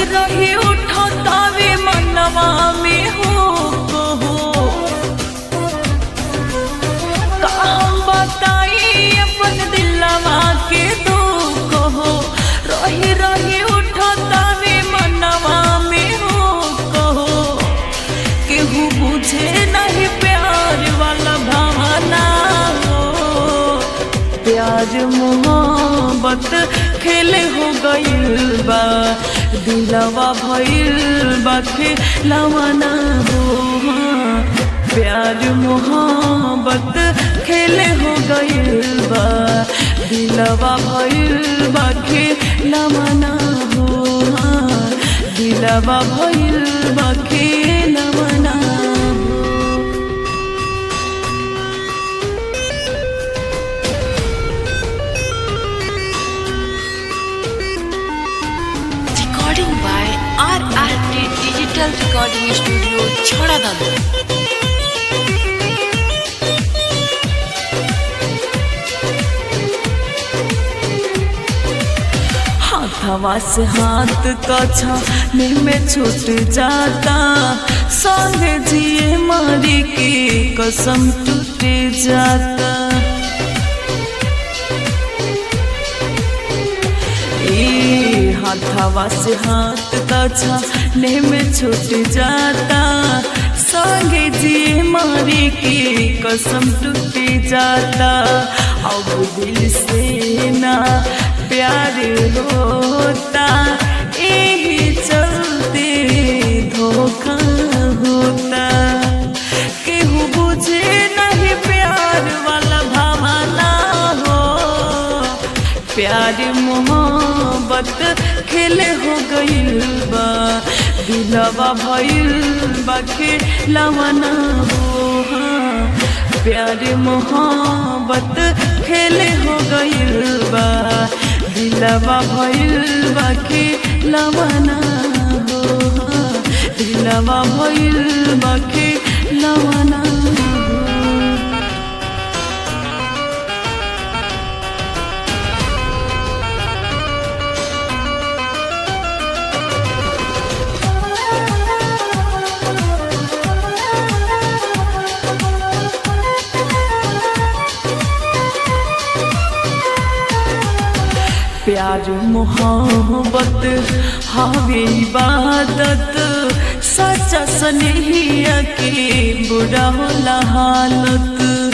रही उठो तावे मनवा में हो कहो का हम बताई अपन दिलवा के दो कहो रही रही उठो तावे मनवा में हो कहो केहू बुझे नहीं प्यार वाला भावना हो प्यार मोहब्बत खेले हो गइल बा दिलवा भइल बा खेलवाना हो प्यार मोहब्बत खेले हो गइल बा दिलवा भइल बा खेलवाना हो दिलवा भइल बा खेलवाना हो recording by RRT Digital Recording Studio, Chhadadanu. हाथवा से हाथ तो छाने में छूट जाता संगे जिए मारी की कसम टूट जाता ए हाथवा से हाथ तो छाने में छूट जाता संगे जिए मारी की कसम टूट जाता अब दिल से ना प्यार होता यही चलते धोखा होता केहू बुझे नहीं प्यार वाला भावना हो प्यार मोहब्बत खेले हो गइल बा दिलवा भइल बा खेलवाना हो हाँ। प्यार मोहब्बत खेले हो गइल बा दिलवा भइल बा खेलवाना हो हाँ। दिलवा भइल बा खेलवाना हो प्यार मोहब्बत हवे इबादत सच्चा स्नेहिया के बुरा होला हालत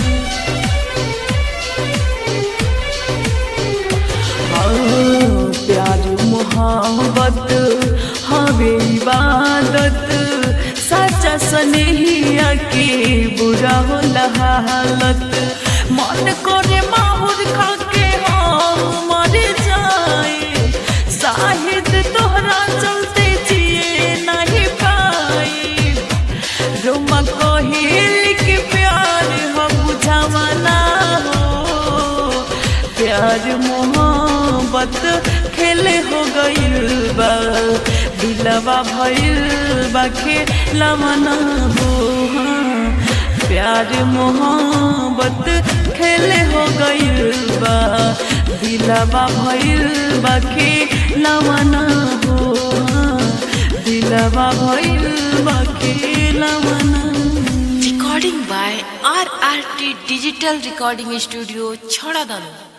हाँ, प्यार मोहब्बत हवे इबादत सच्चा स्नेहिया के बुरा होला हालत मन करे माहुर खा के हम मर जाए शाहिद तोहरा चलते जिए नहीं पाई रोमा कहिल के प्यार हो बुझावाना हो प्यार मोहब्बत खेले हो गइल बा दिलवा भइल बा खेलवाना हो हाँ। प्यार मोहब्बत खेले हो गइल बा दिलवा भइल बा खेलवाना हो हाँ। दिलवा भइल बा खेलवाना Recording by RRT Digital Recording Studio, Chhadadanu.